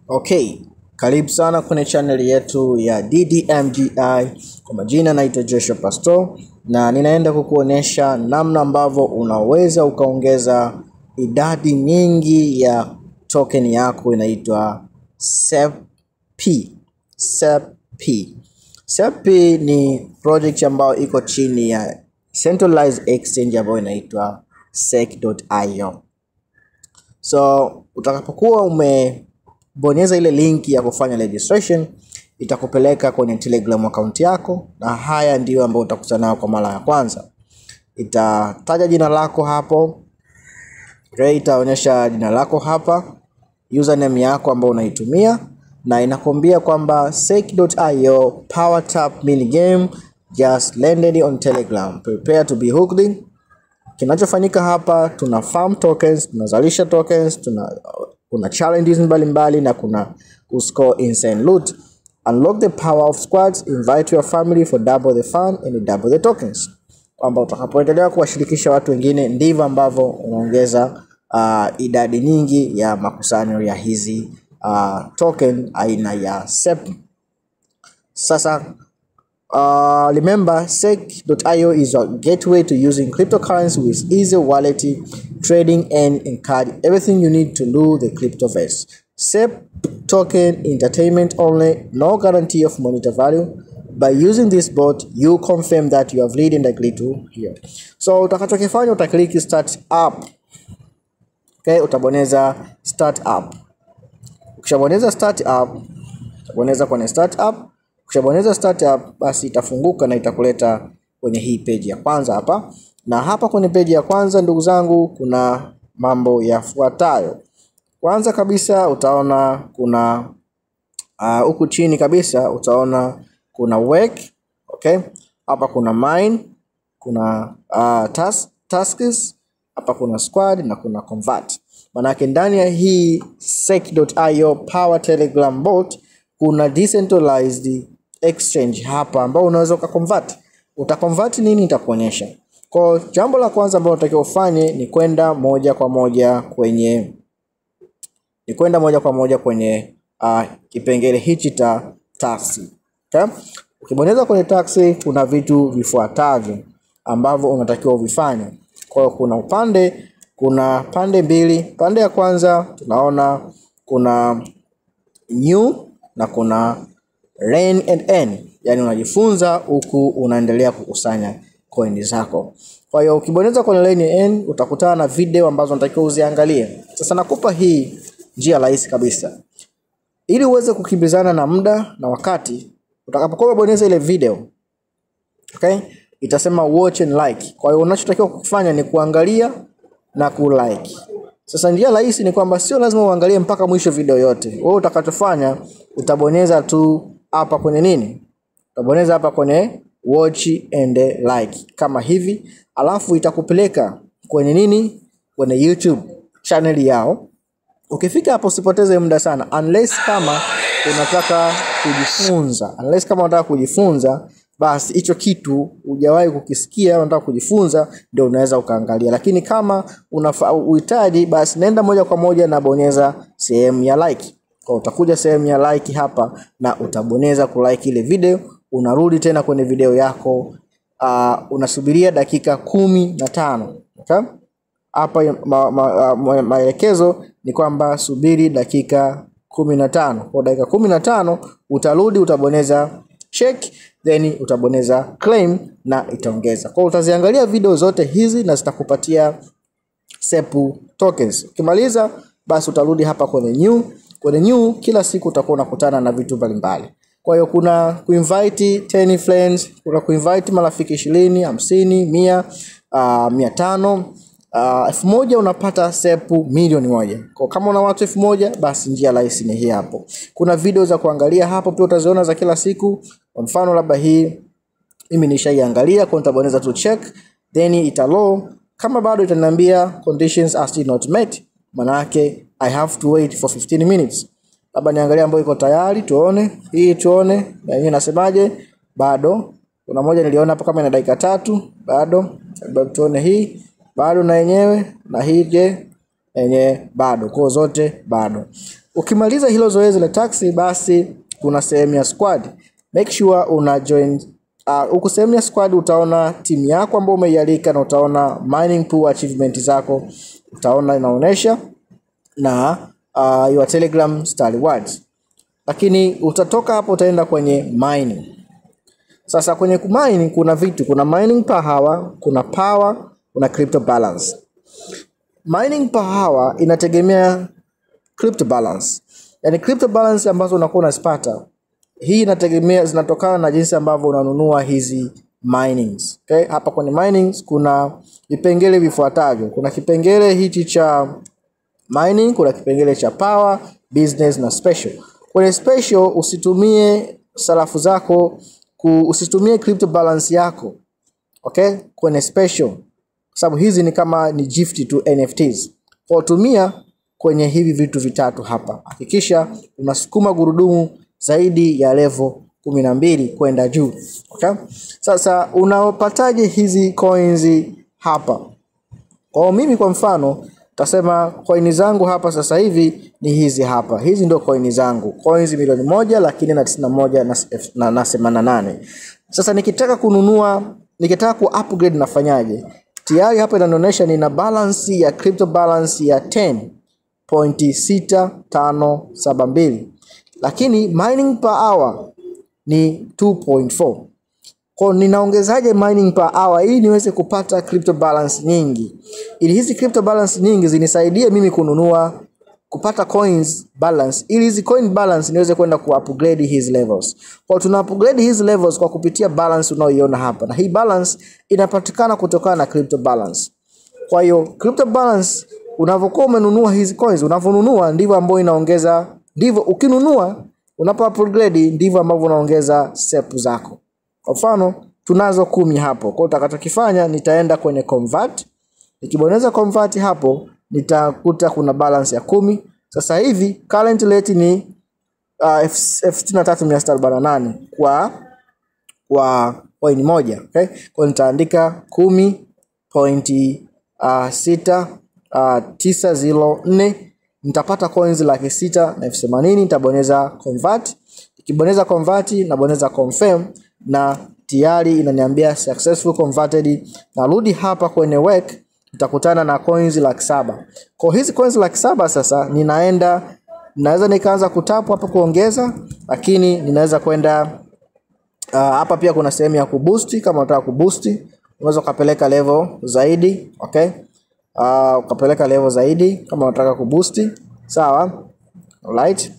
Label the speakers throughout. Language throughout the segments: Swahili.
Speaker 1: Okay, karibu sana kwenye channel yetu ya DDMGI. Kwa majina naitwa Joshua Pastor na ninaenda kukuonyesha namna ambavyo unaweza ukaongeza idadi nyingi ya token yako inaitwa SEP. SEP. SEP ni project ambayo iko chini ya centralized exchange ambayo inaitwa sec.io. So utakapokuwa umebonyeza ile link ya kufanya registration itakupeleka kwenye Telegram account yako, na haya ndiyo ambayo utakutana nayo kwa mara ya kwanza. Itataja jina lako hapo, okay, itaonyesha jina lako hapa, username yako ambayo unaitumia, na inakwambia kwamba sec.io power tap mini game just landed on Telegram, prepare to be hooked in Kinachofanyika hapa tuna farm tokens, tunazalisha tokens, tuna kuna challenges mbalimbali mbali, na kuna kuscore insane loot. Unlock the power of squads, invite your family for double the fun and double the tokens. Kwamba utakapoendelea kuwashirikisha watu wengine ndivyo ambavyo unaongeza uh, idadi nyingi ya makusanyo ya hizi uh, token aina ya SEP. Sasa Uh, remember, sec.io is a gateway to using cryptocurrency with easy wallet, trading, and encourage everything you need to do the cryptoverse. SEP token entertainment only, no guarantee of monetary value. By using this bot, you confirm that you have read and agreed to here. So utakachokifanya utaklik start up. Okay, utabonyeza start up. Ukishabonyeza start up, utabonyeza kwenye start up Ukishabonyeza start up basi itafunguka na itakuleta kwenye hii page ya kwanza hapa, na hapa kwenye page ya kwanza ndugu zangu, kuna mambo yafuatayo. Kwanza kabisa utaona kuna huku uh, chini kabisa utaona kuna work, okay. Hapa kuna mine, kuna uh, task, tasks, hapa kuna squad na kuna convert. Manake ndani ya hii sec.io power telegram bot kuna decentralized exchange hapa ambao unaweza ukaconvert. Utaconvert nini? Nitakuonyesha. Kwa jambo la kwanza ambalo unatakiwa ufanye ni kwenda moja kwa moja kwenye ni kwenda moja kwa moja kwenye uh, kipengele hichi cha taxi. Okay? Ukibonyeza kwenye taxi kuna vitu vifuatavyo ambavyo unatakiwa uvifanye. Kwa hiyo kuna upande kuna pande mbili. Pande ya kwanza tunaona kuna new na kuna learn and earn, yani unajifunza huku unaendelea kukusanya coin zako. Kwa hiyo ukibonyeza kwenye learn and earn utakutana na video ambazo unatakiwa uziangalie. Sasa nakupa hii njia rahisi kabisa, ili uweze kukimbizana na muda na wakati. Utakapokuwa umebonyeza ile video okay, itasema watch and like. Kwa hiyo unachotakiwa kufanya ni kuangalia na kulike. Sasa njia rahisi ni kwamba sio lazima uangalie mpaka mwisho video yote. Wewe utakachofanya utabonyeza tu hapa kwenye nini, utabonyeza hapa kwenye watch and like kama hivi, alafu itakupeleka kwenye nini, kwenye YouTube channel yao. Ukifika hapo usipoteze muda sana, unless kama unataka kujifunza, unless kama unataka kujifunza basi hicho kitu hujawahi kukisikia, unataka kujifunza, ndio unaweza ukaangalia. Lakini kama unahitaji, basi nenda moja kwa moja na bonyeza sehemu ya like. Kwa utakuja sehemu ya like hapa na utabonyeza kulike ile video, unarudi tena kwenye video yako. Uh, unasubiria dakika kumi na tano okay? Hapa maelekezo ma, ma, ma, ni kwamba subiri dakika kumi na tano. Kwa dakika kumi na tano utarudi utabonyeza check then utabonyeza claim na itaongeza. Kwa utaziangalia video zote hizi na zitakupatia SEP tokens. Ukimaliza basi utarudi hapa kwenye new. Kwenye new kila siku utakuwa unakutana na vitu mbalimbali. Kwa hiyo kuna kuinvite 10 friends, kuna kuinvite marafiki ishirini, hamsini, mia, uh, mia tano Uh, elfu moja unapata sepu milioni moja. Kwa kama una watu elfu moja basi njia rahisi ni hii hapo. Kuna video za kuangalia hapo pia utaziona za kila siku. Kwa mfano labda hii mimi nishaiangalia, kwa nitabonyeza tu check then ita low. Kama bado itaniambia conditions are still not met, maana yake I have to wait for 15 minutes. Labda niangalia ambayo iko tayari, tuone hii, tuone na yenyewe nasemaje. Bado kuna moja niliona hapa kama ina dakika tatu, bado labda tuone hii bado na yenyewe na hii je yenye bado kwa zote bado ukimaliza hilo zoezi la taxi basi kuna sehemu ya squad make sure una join uh, huku sehemu ya squad utaona timu yako ambayo umeialika na utaona mining pool achievement zako utaona inaonyesha na uh, your telegram star rewards lakini utatoka hapo utaenda kwenye mining sasa kwenye kumine kuna vitu kuna mining per hour kuna power kuna crypto balance mining per hour inategemea crypto balance yani crypto balance ambazo unakuwa unazipata hii inategemea zinatokana na jinsi ambavyo unanunua hizi minings okay? hapa kwenye minings kuna vipengele vifuatavyo kuna kipengele hichi cha mining kuna kipengele cha power business na special kwenye special usitumie sarafu zako ku, usitumie crypto balance yako okay kwenye special kwa sababu hizi ni kama ni gift tu nfts kwa tumia kwenye hivi vitu vitatu hapa hakikisha unasukuma gurudumu zaidi ya level kumi na mbili kwenda juu okay? sasa unapataje hizi coins hapa kwa mimi kwa mfano tasema coin zangu hapa sasa hivi ni hizi hapa hizi ndio coin zangu coins milioni moja lakini na tisini na moja na, na, na themanini na nane sasa nikitaka kununua nikitaka ku upgrade nafanyaje tayari hapa inanionyesha nina balance ya crypto balance ya 10.6572 lakini mining per hour ni 2.4 kwa ninaongezaje mining per hour ili niweze kupata crypto balance nyingi ili hizi crypto balance nyingi zinisaidie mimi kununua kupata coins balance ili hizi coin balance niweze kwenda ku upgrade hizi levels kwa tuna upgrade hizi levels kwa kupitia balance unaoiona hapa na hii balance inapatikana kutokana na crypto balance kwa hiyo crypto balance unavyokuwa umenunua hizi coins unavyonunua ndivyo ambavyo inaongeza ndivyo ukinunua unapo upgrade ndivyo ambavyo unaongeza step zako kwa mfano tunazo kumi hapo kwa utakachokifanya nitaenda kwenye convert nikibonyeza convert hapo nitakuta kuna balance ya kumi sasa hivi current rate ni uh, elfu sitini na tatu mia sita arobaini na nane kwa kwa coin moja okay? kwa nitaandika kumi pointi uh, sita uh, tisa zero nne nitapata coins laki sita na elfu themanini nitabonyeza convert ikibonyeza convert nabonyeza confirm na tayari inaniambia successful converted narudi hapa kwenye work nitakutana na coins laki saba kwa hizi coins laki saba sasa ninaenda naweza nikaanza kutapu hapa kuongeza lakini ninaweza kwenda uh, hapa pia kuna sehemu ya kuboost kama unataka kuboost unaweza ukapeleka level zaidi okay uh, ukapeleka level zaidi kama unataka kuboost sawa alright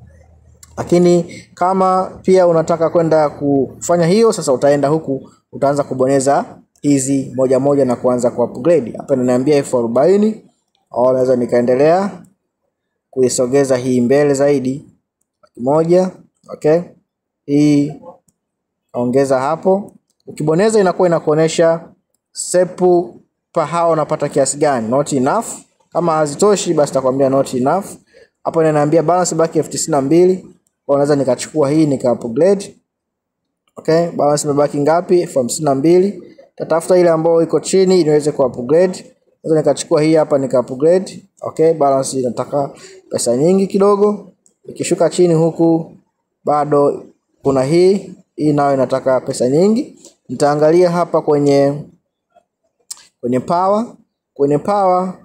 Speaker 1: lakini kama pia unataka kwenda kufanya hiyo sasa utaenda huku utaanza kubonyeza hizi moja moja na kuanza ku upgrade hapa inaniambia elfu arobaini au naweza nikaendelea kuisogeza hii mbele zaidi moja okay hii ongeza hapo ukibonyeza inakuwa inakuonyesha sepu pahaa unapata kiasi gani not enough kama hazitoshi basi takwambia not enough hapo inaniambia balance baki elfu tisini na mbili kwa naweza nikachukua hii nika upgrade okay balance imebaki ngapi elfu hamsini na mbili tatafuta ile ambayo iko chini ili niweze ku upgrade naweza nikachukua hii hapa nika upgrade okay balance inataka pesa nyingi kidogo ikishuka chini huku bado kuna hii hii nayo inataka pesa nyingi nitaangalia hapa kwenye kwenye power kwenye power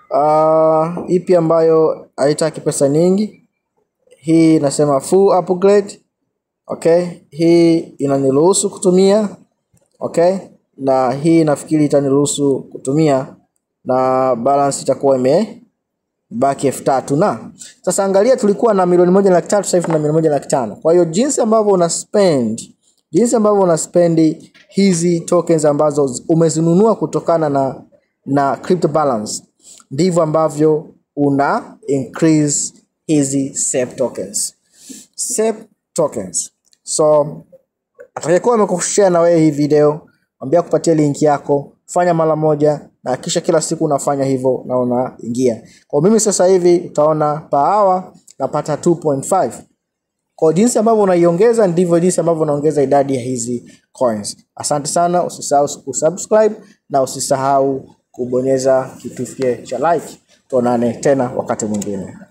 Speaker 1: uh, ipi ambayo haitaki pesa nyingi hii inasema full upgrade okay hii inaniruhusu kutumia okay na hii nafikiri itaniruhusu kutumia na balance itakuwa ime baki elfu tatu na sasa angalia tulikuwa na milioni moja na laki tatu sasa hivi tuna milioni moja na laki tano kwa hiyo jinsi ambavyo una spend jinsi ambavyo una spend hizi tokens ambazo umezinunua kutokana na na crypto balance ndivyo ambavyo una increase hizi SEP tokens SEP tokens so atakayekuwa amekushare na wewe hii video mwambia kupatia link yako fanya mara moja na kisha kila siku unafanya hivyo na unaingia kwa mimi sasa hivi utaona per hour napata 2.5 kwa jinsi ambavyo unaiongeza ndivyo jinsi ambavyo unaongeza idadi ya hizi coins asante sana usisahau kusubscribe na usisahau kubonyeza kitufe cha like tuonane tena wakati mwingine